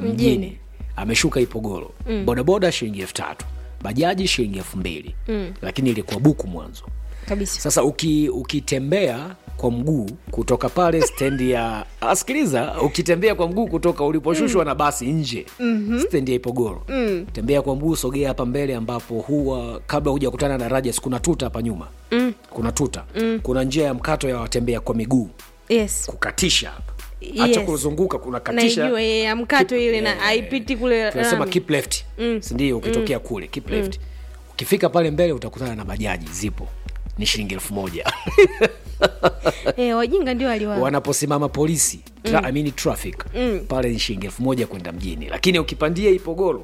Mjini. mjini ameshuka ipogoro mm. bodaboda shilingi elfu tatu bajaji shilingi elfu mbili mm. lakini ilikuwa buku mwanzo kabisa sasa uki, ukitembea kwa mguu kutoka pale stendi ya asikiliza ukitembea kwa mguu kutoka uliposhushwa mm. na basi nje mm-hmm. stendi ya ipogoro mm. tembea kwa mguu sogea hapa mbele ambapo huwa kabla huja kutana na rajas kuna tuta hapa nyuma mm. kuna tuta mm. kuna njia ya mkato ya watembea kwa miguu yes kukatisha hapa hacha Yes. kuzunguka kuna katisha naijua ye ya mkato Keep- ile na eh, haipiti kule tunasema lami. keep left mm. sindio ukitokea mm. kule keep left ukifika pale mbele utakutana na bajaji zipo ni shilingi elfu moja eh, wajinga ndio waliwa wanaposimama polisi tra, I mean traffic pale ni shilingi elfu moja kwenda mjini lakini ukipandia ipogoro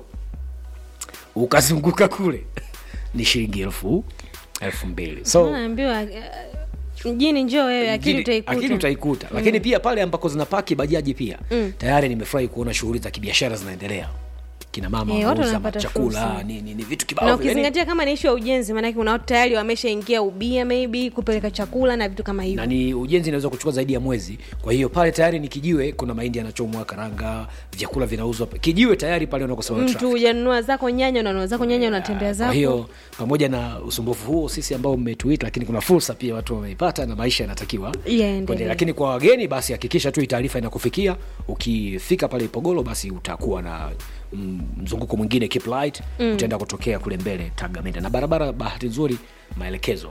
ukazunguka kule ni shilingi elfu elfu mbili so naambiwa eh, mjini njoo wewe akili Mjini- utaikuta akili utaikuta lakini pia pale ambako zinapaki bajaji pia tayari nimefurahi kuona shughuli za kibiashara zinaendelea kina mama Eh, watu wanauza wanapata chakula fursa. nini ni vitu na kibao vile. Yaani, ukizingatia kama ni ishu ya ujenzi maanake kuna watu tayari wameshaingia ubia maybe kupeleka chakula na vitu kama na hivyo ni ujenzi inaweza kuchukua zaidi ya mwezi kwa hiyo pale tayari ni kijiwe kuna mahindi yanachomwa karanga vyakula vinauzwa kijiwe tayari pale unakosimama mtu traffic. hujanunua zako nyanya unanunua zako nyanya unatembea kwa zako hiyo pamoja na usumbufu huo sisi ambao mmetuita lakini kuna fursa pia watu wameipata na maisha yanatakiwa Yaendelee. kuendelea. lakini kwa wageni basi hakikisha tu hii taarifa inakufikia ukifika pale ipogolo basi utakuwa na mm, mzunguko mwingine keep light mm. utaenda kutokea kule mbele tagamenda na barabara bahati nzuri maelekezo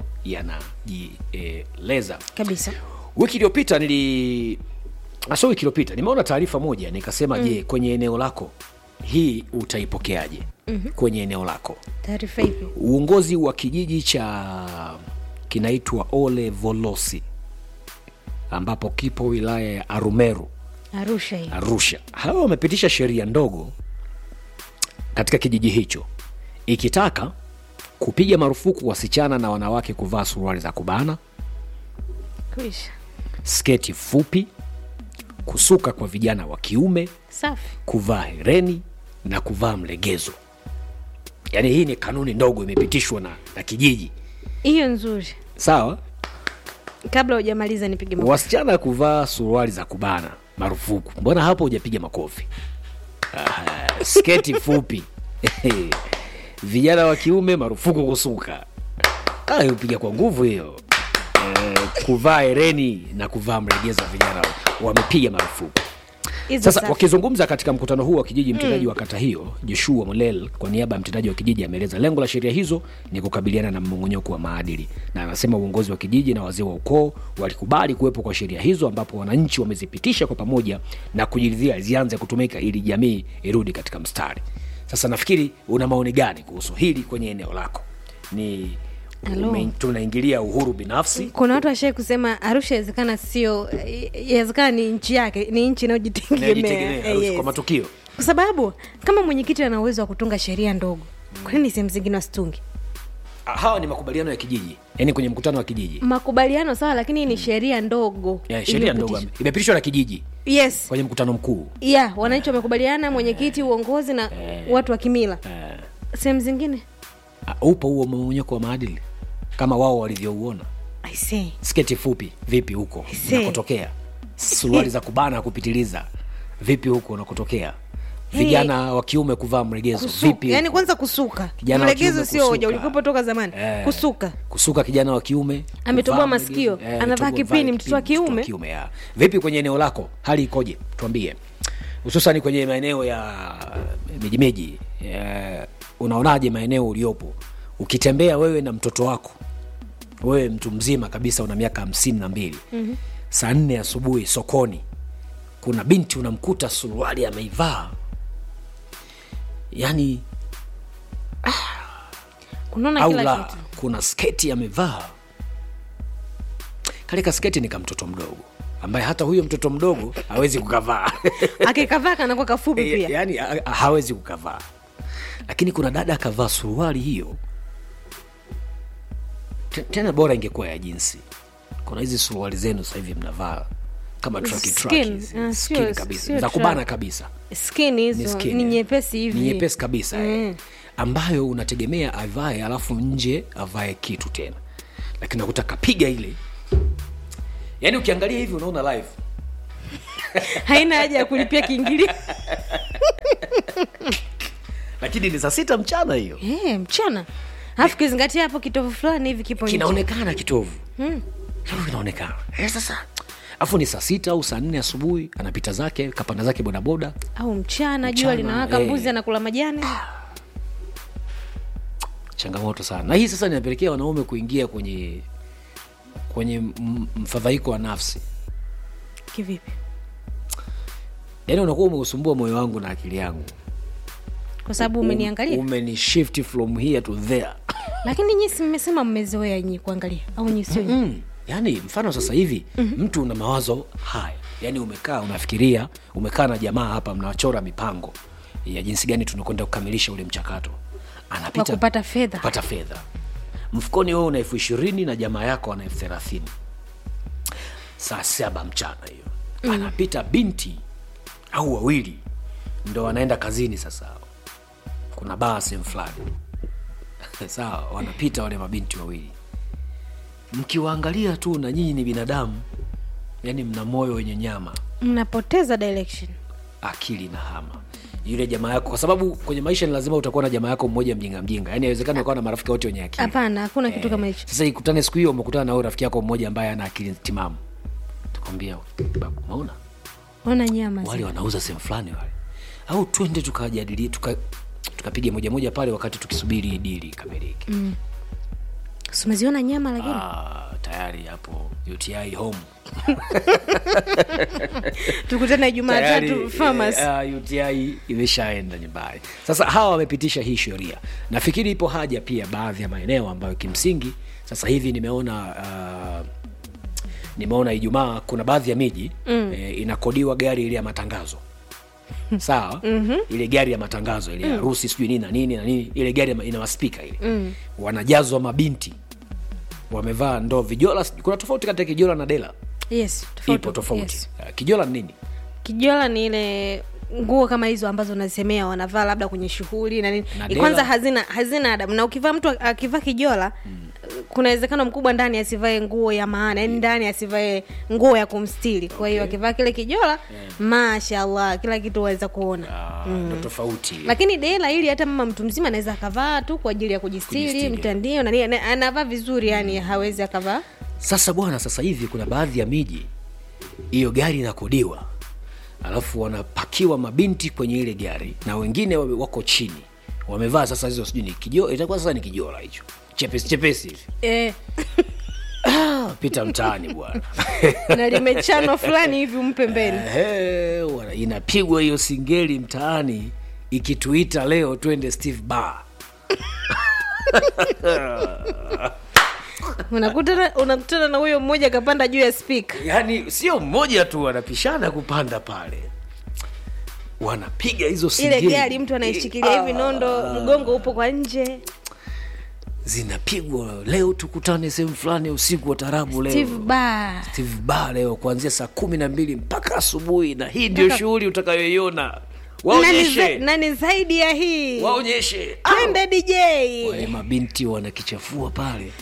yanajieleza kabisa wiki iliyopita nili aso wiki iliyopita nimeona taarifa moja nikasema mm. je kwenye eneo lako hii utaipokeaje mm-hmm. kwenye eneo lako taarifa ipi uongozi wa kijiji cha kinaitwa ole volosi ambapo kipo wilaya ya arumeru arusha hii arusha hawa wamepitisha sheria ndogo katika kijiji hicho ikitaka kupiga marufuku wasichana na wanawake kuvaa suruali za kubana kuisha sketi fupi kusuka kwa vijana wa kiume safi kuvaa hereni na kuvaa mlegezo yaani hii ni kanuni ndogo imepitishwa na, na kijiji hiyo nzuri sawa kabla hujamaliza nipige makofi. wasichana kuvaa suruali za kubana marufuku mbona hapo hujapiga makofi Ah, sketi fupi vijana wa kiume marufuku kusuka Ah, upiga kwa nguvu hiyo eh, kuvaa hereni na kuvaa mlegezo vijana wamepiga marufuku Hizo sasa safi. wakizungumza katika mkutano huu wa kijiji mtendaji mm. wa kata hiyo joshua molel kwa niaba ya mtendaji wa kijiji ameeleza lengo la sheria hizo ni kukabiliana na mmong'onyoko wa maadili na anasema uongozi wa kijiji na wazee wa ukoo walikubali kuwepo kwa sheria hizo ambapo wananchi wamezipitisha kwa pamoja na kujiridhia zianze kutumika ili jamii irudi katika mstari sasa nafikiri una maoni gani kuhusu hili kwenye eneo lako ni Hello. ume- tunaingilia uhuru binafsi kuna watu washai kusema arusha inawezekana sio inawezekana ni nchi yake ni nchi inayojitegemea inayojitegemea, Eh, yes. kwa matukio kwa sababu kama mwenyekiti ana uwezo wa kutunga sheria ndogo kwa nini sehemu zingine wasitungi Ah, hawa ni makubaliano ya kijiji yaani kwenye mkutano wa kijiji makubaliano sawa lakini hii ni sheria ndogo yeah, sheria ndogo Iliyopitishwa. imepitishwa na kijiji yes kwenye mkutano mkuu yeah wananchi wamekubaliana mwenyekiti uongozi na watu wa kimila eh, sehemu zingine ah, upo huo mmonyoko wa maadili kama wao walivyouona I see. sketi fupi vipi huko see. unakotokea suruali za kubana kupitiliza vipi huko unakotokea vijana wa kiume kuvaa mregezo Kusuka. vipi yani huko? kwanza kusuka Kijana wa mlegezo kiume sio kusuka. hoja ulikuwepo toka zamani Eh, kusuka kusuka kijana wa kiume Ametoboa kuvaa masikio, mlegezo, anavaa ametoboa- kipini, vaa mtoto wa kipini, mtoto kiume. kiume ya. vipi kwenye eneo lako hali ikoje tuambie hususani kwenye maeneo ya mijimiji eh, unaonaje maeneo uliopo ukitembea wewe na mtoto wako wewe mtu mzima kabisa una miaka hamsini na mbili mm-hmm. saa nne asubuhi sokoni kuna binti unamkuta suruali ameivaa yani unaona au kila la kitu kuna sketi amevaa kalika sketi ni kamtoto mdogo ambaye hata huyo mtoto mdogo hawezi kukavaa akikavaa kanakuwa kafupi pia yaani ha- hawezi kukavaa lakini kuna dada akavaa suruali hiyo Te- tena bora ingekuwa ya jinsi kuna hizi suruali zenu sasa hivi mnavaa kama traki traki Skin, hizi, ah, skin sio- kabisa sio za kubana track. kabisa skin ni hizo skin, ni eh. nyepesi hivi ni nyepesi kabisa eh. ambayo unategemea avae alafu nje avae kitu tena lakini nakuta kapiga ile yaani ukiangalia hivi unaona live haina haja ya kulipia kiingilio lakini ni saa sita mchana hiyo Eh, mchana alafu kizingatia hapo kitovu fulani hivi kipo nje kinaonekana kitovu Kitovu kinaonekana eh, sasa afu ni saa sita au saa nne asubuhi anapita zake kapanda zake bodaboda au mchana jua Mchana, linawaka eh. mbuzi anakula majani changamoto sana na hii sasa inapelekea wanaume kuingia kwenye kwenye m- mfadhaiko wa nafsi kivipi yaani unakuwa umeusumbua moyo wangu na akili yangu kwa sababu umeniangalia umeni shift from here to there lakini nyi si mmesema mmezoea nyi kuangalia au nyi sio nyi? mm. yaani mfano sasa hivi mm-hmm. mtu una mawazo haya yaani umekaa unafikiria umekaa na jamaa hapa mnachora mipango ya jinsi gani tunakwenda kukamilisha ule mchakato kwa anapita kupata fedha kupata fedha mfukoni wewe una elfu ishirini na jamaa yako ana elfu thelathini saa saba mchana hiyo mm. anapita binti au wawili ndo wanaenda kazini sasa kuna baa sehemu fulani sawa wanapita wale mabinti wawili mkiwaangalia tu na nyinyi ni binadamu yani mna moyo wenye nyama mnapoteza direction akili na hama yule jamaa yako kwa sababu kwenye maisha ni lazima utakuwa na jamaa yako mmoja mjinga mjinga yani haiwezekani ukawa na marafiki wote wenye akili hapana hakuna kitu kama hicho sasa ikutane siku hiyo umekutana na huyo rafiki yako mmoja ambaye ana akili timamu takwambia babu umeona ona nyama wale zi- wanauza sehemu fulani wale au twende tukajadili tuka tukapiga moja moja pale wakati tukisubiri dili ikamilike mm. Si umeziona nyama lakini ah, tayari hapo uti home tukutane jumatatu Tayari, farmers eh, uh, UTI imeshaenda nyumbani. Sasa hawa wamepitisha hii sheria, nafikiri ipo haja pia baadhi ya maeneo ambayo kimsingi sasa hivi nimeona uh, nimeona Ijumaa kuna baadhi ya miji mm. eh, inakodiwa gari ile ya matangazo sawa mm-hmm. ile gari ya matangazo ile harusi sijui nini na nini na nini ile gari ya ma- ina maspika ile mm. wanajazwa mabinti wamevaa ndoo vijola kuna tofauti kati ya kijola na dela yes ipo tofauti yes. Uh, kijola ni nini kijola ni ile nguo kama hizo ambazo unazisemea wanavaa labda kwenye shughuli na nini Na Ni dela. kwanza hazina hazina adabu na ukivaa mtu akivaa kijola kuna uwezekano mkubwa ndani asivae nguo ya maana yani ndani asivae nguo ya kumstiri kwa hiyo akivaa kile kijola mashallah kila kitu waweza kuona Ah, ndo tofauti lakini dela ili hata mama mtu mzima anaweza akavaa tu kwa ajili ya kujistiri Kujistiri. mtandio na nini, ana- anavaa vizuri yani hawezi akavaa sasa bwana sasa hivi kuna baadhi ya miji hiyo gari inakodiwa alafu wanapakiwa mabinti kwenye ile gari na wengine wame- wako chini wamevaa sasa hizo sijui ni kijo itakuwa sasa ni kijola hicho chepesi chepesi hivi eh, Ah, pita mtaani bwana na limechanwa fulani hivi umpe mbele Ehe, wana- inapigwa hiyo singeli mtaani ikituita leo twende steve bar unakutana unakutana na huyo mmoja akapanda juu ya spika yaani sio mmoja tu wanapishana kupanda pale wanapiga hizo ile singeli gari mtu anaishikilia hivi nondo mgongo upo kwa nje zinapigwa leo tukutane sehemu fulani usiku wa tarabu leo steve bar Steve Bar leo kuanzia saa kumi na mbili mpaka asubuhi na hii ndio Mpaka- shughuli utakayoiona nani, za, waonyeshe nani zaidi ya hii waonyeshe twende dj wale mabinti wanakichafua pale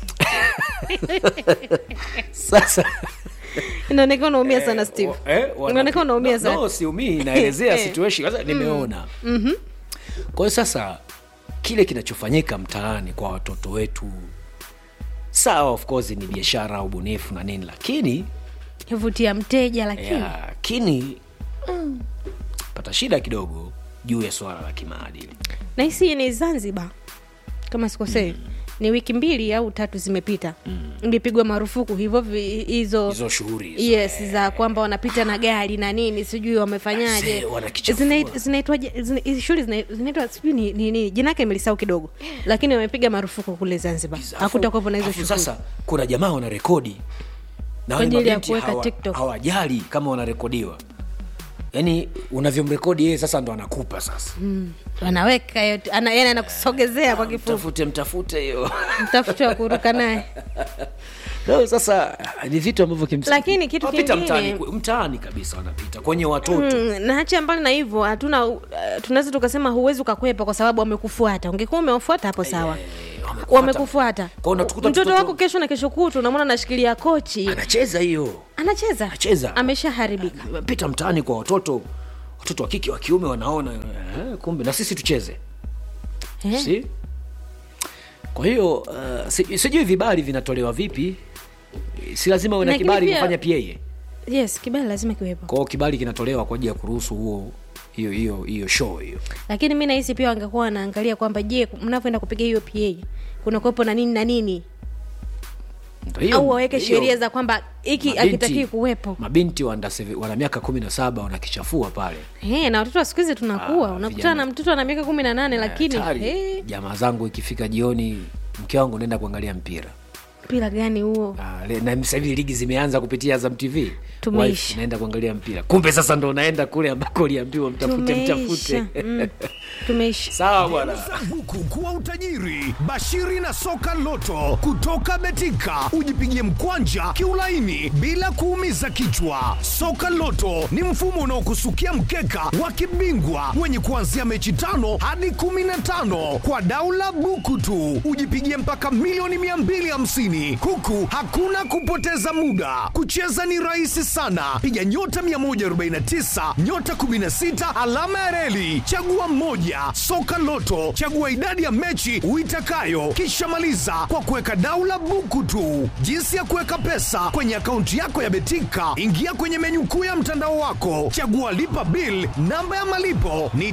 sasa inaonekana unaumia sana steve wa- eh, wana- inaonekana unaumia no, sana no, siumii naelezea Eh. situation sasa nimeona kwa hiyo sasa kile kinachofanyika mtaani kwa watoto wetu sawa of course ni biashara ubunifu na nini lakini vutia mteja lakini ya, lakini mm, pata shida kidogo juu ya swala la kimaadili na hisi ni zanzibar kama sikosei ni wiki mbili au tatu zimepita ilipigwa marufuku hivyo vi- hizo hizo shughuli hizo. yes za kwamba wanapita na gari na nini sijui wamefanyaje Wazee wanakichafua. Zinait- zinaitwaje zina- hizi shughuli zina- zinaitwa sijui ni nini jina yake imelisahau kidogo lakini wamepiga marufuku kule zanzibar Afu- hakutakuwepo na hizo afu shughuli sasa kuna jamaa wanarekodi na wale ajili ya mabinti kuweka hawa- TikTok. hawajali kama wanarekodiwa yaani unavyomrekodi yeye sasa ndo anakupa sasa wanaweka yote ana, yani anakusogezea kwa kifupi mtafute mtafute hiyo mtafuta wa kuruka naye no, sasa ni vitu ambavyo kimsingi- Lakini kitu Wapita kingine- mtaani, mtaani kabisa wanapita kwenye watoto Mm, na hacha mbali na hivyo hatuna uh, tunaweza tukasema huwezi ukakwepa kwa sababu wamekufuata ungekuwa umewafuata hapo sawa wamekufuata. wamekufuata Kwa hiyo unatukuta mtoto mtoto- wako kesho na kesho kutu unamwona anashikilia kochi anacheza hiyo anacheza Anacheza. ameshaharibika pita mtaani kwa watoto watoto wa kike wa kiume wanaona eh, kumbe na sisi tucheze Eh. si kwa hiyo uh, si- sijui vibali vinatolewa vipi si lazima uwe na Lakini kibali pia- kufanya pa yes kibali lazima kiwepo kwao kibali kinatolewa kwa ajili ya kuruhusu huo hiyo hiyo hiyo show hiyo lakini mi nahisi pia wangekuwa wanaangalia kwamba je mnavyoenda kupiga hiyo pa kuna kuwepo na nini na nini Ndio hiyo- au waweke hiyo- sheria za kwamba hiki mabinti- akitakii kuwepo mabinti wa under seven- wana miaka kumi na saba wanakichafua pale He, na watoto wa siku hizi tunakuwa Ah, unakutana vijana. na mtoto ana miaka kumi na nane lakini Hatari. he, jamaa zangu ikifika jioni mke wangu naenda kuangalia mpira mpira gani huo Ah, le- na sasa hivi ligi zimeanza kupitia Azam TV Tumeisha. Wife, naenda kuangalia mpira kumbe sasa ndo naenda kule ambako uliambiwa mtafute mtafute tumeisha mm, tumeisha sawa bwana buku kuwa utajiri bashiri na soka loto kutoka betika ujipigie mkwanja kiulaini bila kuumiza kichwa soka loto ni mfumo unaokusukia mkeka wa kibingwa wenye kuanzia mechi tano hadi 15 kwa daula buku tu ujipigie mpaka milioni 250 huku hakuna kupoteza muda kucheza ni rahisi sana piga nyota 149 nyota 16 alama ya reli chagua mmoja soka loto chagua idadi ya mechi uitakayo kisha maliza kwa kuweka daula buku tu jinsi ya kuweka pesa kwenye akaunti yako ya betika ingia kwenye menyu kuu ya mtandao wako chagua lipa bil namba ya malipo ni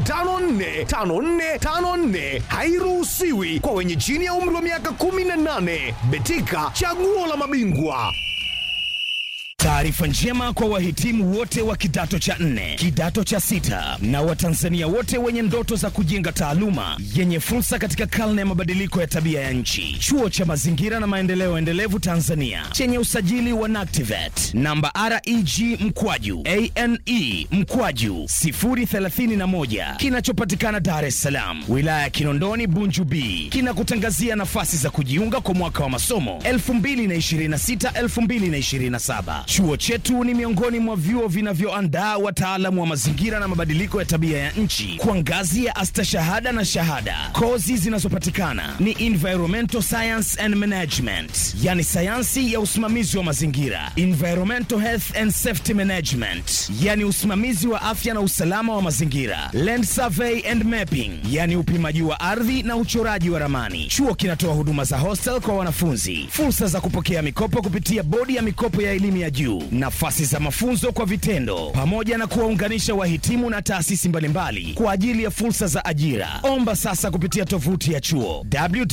545454 hairuhusiwi kwa wenye chini ya umri wa miaka 18 betika chaguo la mabingwa Taarifa njema kwa wahitimu wote wa kidato cha nne, kidato cha sita na Watanzania wote wenye ndoto za kujenga taaluma yenye fursa katika karne ya mabadiliko ya tabia ya nchi. Chuo cha Mazingira na Maendeleo Endelevu Tanzania chenye usajili wa NACTIVAT namba REG mkwaju ane mkwaju 031 kinachopatikana Dar es Salaam, wilaya ya Kinondoni, Bunju B, kinakutangazia nafasi za kujiunga kwa mwaka wa masomo 2026-2027. Chuo chetu ni miongoni mwa vyuo vinavyoandaa wataalamu wa mazingira na mabadiliko ya tabia ya nchi kwa ngazi ya astashahada na shahada. Kozi zinazopatikana ni environmental science and management, yani sayansi ya usimamizi wa mazingira, environmental health and safety management, yani usimamizi wa afya na usalama wa mazingira, land survey and mapping, yani upimaji wa ardhi na uchoraji wa ramani. Chuo kinatoa huduma za hostel kwa wanafunzi, fursa za kupokea mikopo kupitia bodi ya mikopo ya elimu ya juu, nafasi za mafunzo kwa vitendo, pamoja na kuwaunganisha wahitimu na taasisi mbalimbali kwa ajili ya fursa za ajira. Omba sasa kupitia tovuti ya chuo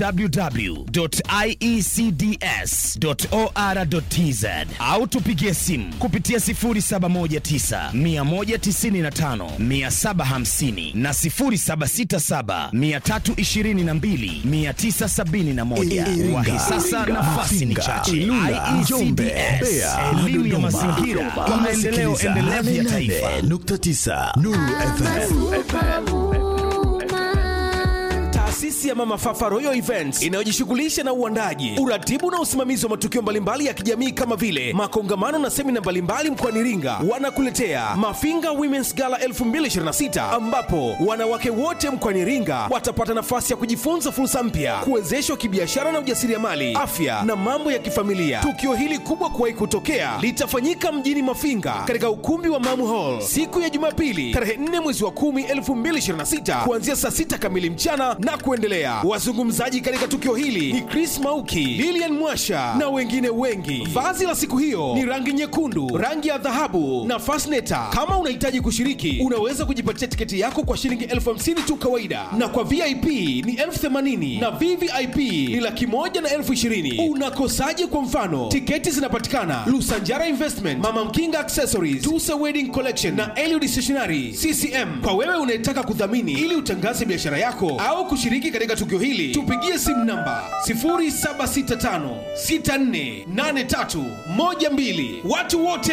www.iecds.or.tz au tupigie simu kupitia 0719 195 750 na 0767 322 971. Wahi sasa, nafasi ni chache. IECDS, elimu ya mazingira kwa maendeleo endelevu ya taifa. 9 Nuru FM. Taasisi ya Mama Fafa Royal Events inayojishughulisha na uandaji, uratibu na usimamizi wa matukio mbalimbali ya kijamii kama vile makongamano na semina mbalimbali mkoani Iringa, wanakuletea Mafinga Women's Gala 2026 ambapo wanawake wote mkoani Iringa watapata nafasi ya kujifunza fursa mpya, kuwezeshwa kibiashara na ujasiriamali, afya na mambo ya kifamilia. Tukio hili kubwa kuwahi kutokea litafanyika mjini Mafinga katika ukumbi wa Mamu Hall siku ya Jumapili tarehe 4 mwezi wa 10 2026 kuanzia saa 6 kamili mchana na kuendelea. Wazungumzaji katika tukio hili ni Chris Mauki, Lilian Mwasha na wengine wengi. Vazi la siku hiyo ni rangi nyekundu, rangi ya dhahabu na fasneta. Kama unahitaji kushiriki, unaweza kujipatia tiketi yako kwa shilingi elfu hamsini tu kawaida, na kwa VIP ni elfu themanini na VVIP ni laki moja na elfu ishirini. Unakosaje? Kwa mfano, tiketi zinapatikana Lusanjara Investment, Mama Mkinga Accessories, Tusa Wedding Collection na Eliud Stationery CCM. Kwa wewe unayetaka kudhamini ili utangaze biashara yako au kushiriki katika tukio hili, tupigie simu namba 0765648312. Watu wote